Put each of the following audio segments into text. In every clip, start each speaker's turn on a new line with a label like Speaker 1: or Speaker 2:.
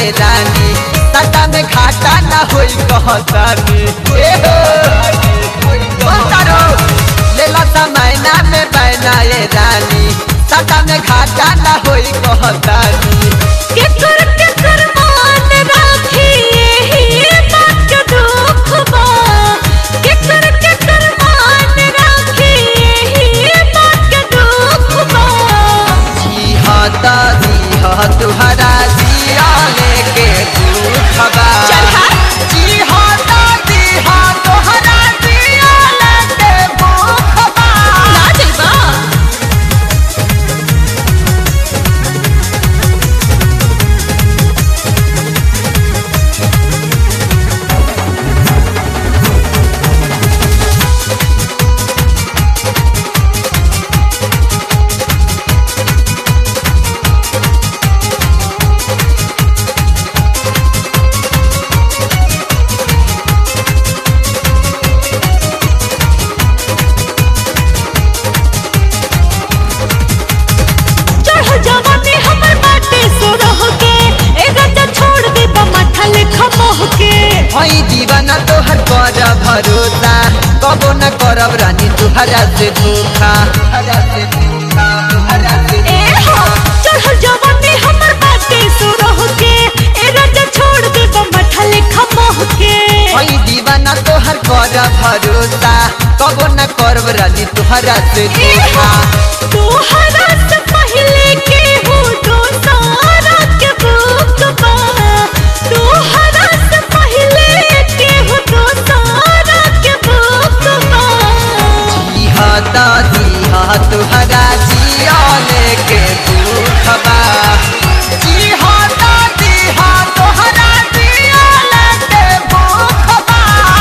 Speaker 1: ये रानी सटा में घाटा ना होई कहतानी ए हो बोलतारो लेला समयना में बैना ये रानी सटा में घाटा ना होई कहतानी
Speaker 2: केकर केकर मान राखी एही बात के दुख बा केकर केकर मान राखी एही बात के दुख बा
Speaker 1: जी हाँ ता जी हाँ तुहरा जिया लेके दुख बा
Speaker 2: चल हाँ।
Speaker 1: जी हाँ ता जी हाँ तुहरा जिया लेके दुख बा
Speaker 2: ना जइबा चढ़ जवानी हमर बाटे सो रह के ए राजा छोड़ दे बा माथा लेखा मोह के
Speaker 1: हई दीवाना तोहर कर भरोसा कबो न करब रानी तुहरा से धोखा तुहरा से धोखा तुहरा से
Speaker 2: ए हो चढ़ जवानी हमर बाटे सो रह के ए राजा छोड़ दे बा माथा लेखा मोह के
Speaker 1: हई दीवाना तोहर कर भरोसा कबो न करब रानी तुहरा से
Speaker 2: ए हो
Speaker 1: धोखा
Speaker 2: तोहरा से पहले के हो तो सारा के बुक बा तोहरा से पहले के हो तो सारा के बुक बा
Speaker 1: जी हाँ ता जी हाँ तुहरा जिया लेके दुख बा जी हाँ ता जी हाँ तुहरा जिया लेके दुख बा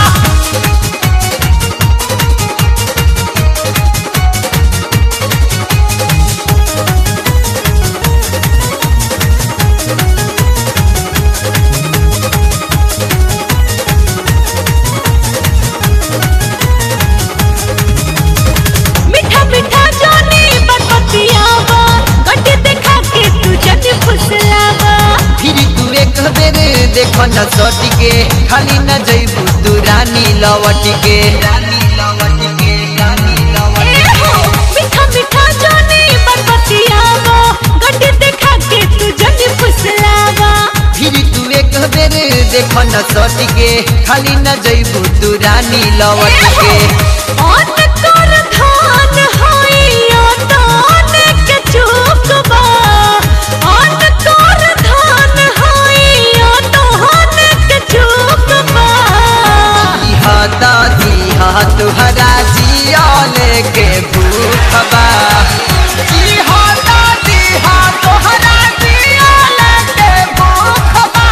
Speaker 2: मीठा मीठा जानी बकतियावा गड्डी देखा के तू जन फुसलावा
Speaker 1: फिर तू एक बेर देखो न सटी के खाली न जइबू तू रानी लवटी के रानी लवटी के रानी
Speaker 2: ए
Speaker 1: लवटी
Speaker 2: हो मीठा मीठा जानी बकतियावा गड्डी देखा के तू जन फुसलावा
Speaker 1: फिर तू एक बेर देखो न सटी के खाली न जइबू तू रानी लवटी के
Speaker 2: ऑन कर धान होइया ताने के चुकबा ऑन कर धान होइया ताने के चुकबा
Speaker 1: इहा दादी हा तुहरा जिया लेके भूख बा इहा दादी हा तुहरा जिया लेके भूख बा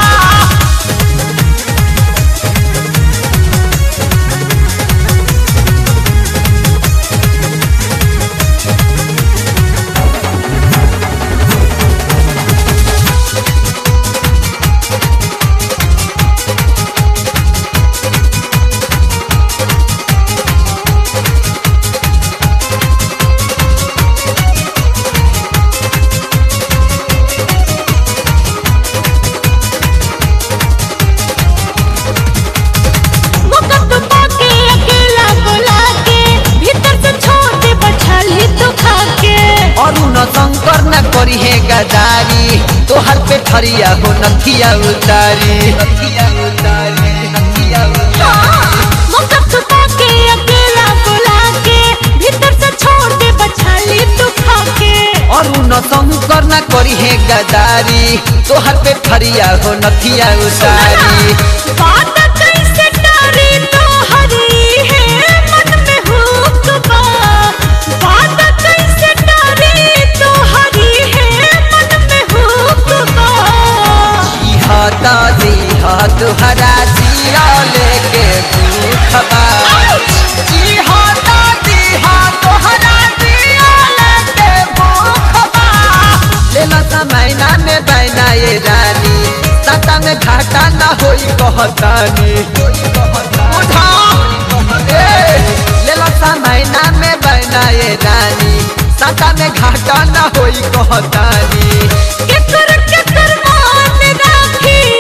Speaker 2: मुकत पाके अकेला बुला के भीतर से छोड़ दे बछली तो खा के
Speaker 1: अरुण शंकर न करी है गदारी तोहर पे ठरिया हो नथिया उतारी नथिया उतारी नथिया उतारी
Speaker 2: मुकत पाके अकेला बुला के भीतर से छोड़ दे बछली तो खा के
Speaker 1: अरुण शंकर न करी है गदारी तोहर पे ठरिया हो नथिया उतारी
Speaker 2: बात कैसे डरी तो हरी है मन में हुक बा बात कैसे डरी तो हरी है मन में हुक बा
Speaker 1: इहा दादी हा तुहरा जिया लेके भूख बा इहा दादी हा तुहरा जिया लेके भूख बा लेला समयना में बैना ये रानी सता में घाटा ना होई कहतानी उठा ए, लेला समयना में बैना ये रानी सता में घाटा ना होई कहतानी
Speaker 2: केकर केकर मान राखी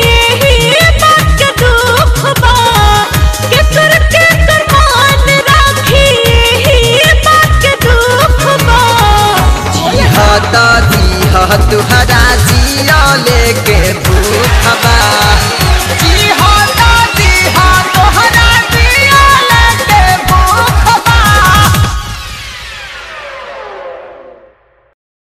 Speaker 1: तुहरा जिया लेके भूख बा